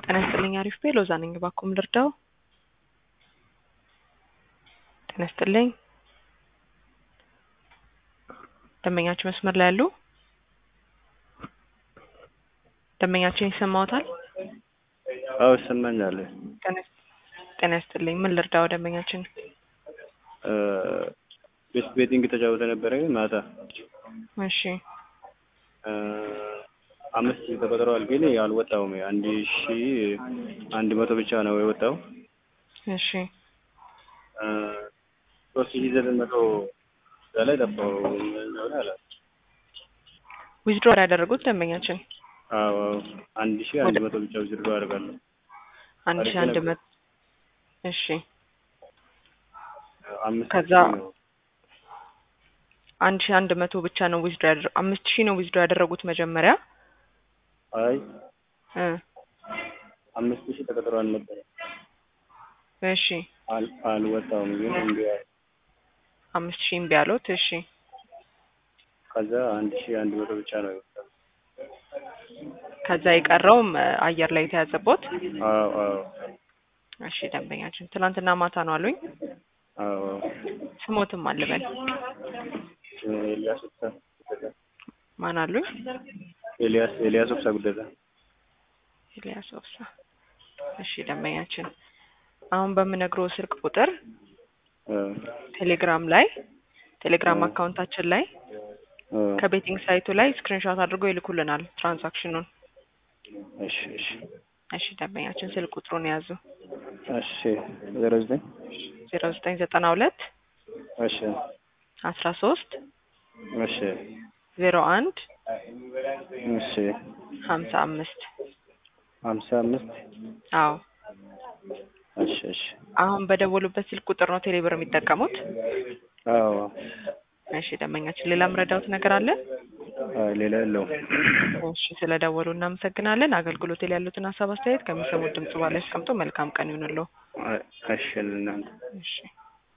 ጤና ይስጥልኝ አሪፍ ቤ ሎዛ ነኝ። እባክዎ ምን ልርዳው? ጤና ይስጥልኝ። ደንበኛችን መስመር ላይ ያሉ? ደንበኛችን ይሰማዎታል? አዎ ይሰማኛል። ጤና ይስ- ጤና ይስጥልኝ። ምን ልርዳው ደንበኛችን? ቤት ቤቲንግ ተጫውተ ነበረ ማታ እሺ እ፣ አምስት ሺህ ተቆጥረዋል፣ ግን አልወጣውም። አንድ ሺ አንድ መቶ ብቻ ነው የወጣው። እሺ እ፣ ሶስት ሺህ ዘጠኝ መቶ እዛ ላይ ጠፋው። ምን እንደሆነ አላውቅም። ዊዝድሮ ያደረጉት ደንበኛችን አዎ አዎ፣ አንድ ሺህ አንድ መቶ ብቻ ውዝድሮ አደርጋለሁ። አንድ ሺህ አንድ መቶ እሺ አምስት ከዛ ሺህ ነው። አንድ ሺህ አንድ መቶ ብቻ ነው ዊዝድሮ ያደረ አምስት ሺህ ነው ዊዝድሮ ያደረጉት መጀመሪያ አይ እ አምስት ሺህ ተቆጥረዋል ነበረ እሺ አል አልወጣውም፣ ግን እምቢ አለ። አምስት ሺህ እምቢ አሉት። እሺ ከዛ አንድ ሺህ አንድ መቶ ብቻ ነው የወጣው። ከዛ የቀረውም እ፣ አየር ላይ የተያዘቦት አዎ አዎ እሺ ደንበኛችን ትናንትና ማታ ነው አሉኝ። አዎ አዎ። ስሞትም አልበል ኤልያስ ኦብሳ ጉደታ ማን አሉኝ? ኤልያስ ኤልያስ ኦብሳ ጉደታ ኤልያስ ኦብሳ። እሺ ደንበኛችን አሁን በምነግረው ስልክ ቁጥር እ፣ ቴሌግራም ላይ ቴሌግራም እ። አካውንታችን ላይ እ፣ ከቤቲንግ ሳይቱ ላይ ስክሪንሾት አድርገው ይልኩልናል ትራንዛክሽኑን። እሺ እሺ እሺ ደንበኛችን ስልክ ቁጥሩን የያዙ እሺ ዜሮ ዘጠኝ ዜሮ ዘጠኝ ዘጠና ሁለት እሺ አስራ ሶስት እሺ ዜሮ አንድ እሺ ሀምሳ አምስት ሀምሳ አምስት አዎ እሺ እሺ አሁን በደወሉበት ስልክ ቁጥር ነው ቴሌብር የሚጠቀሙት። አዎ እሺ ደንበኛችን ሌላ ምረዳውት ነገር አለ? አይ ሌላ የለውም። እሺ ስለደወሉ እናመሰግናለን። አገልግሎት ላይ ያሉትን ሀሳብ አስተያየት ከሚሰሙት ድምጽ በኋላ ያስቀምጡ። መልካም ቀን ይሁንልዎ። አይ እሺ ለእናንተ እሺ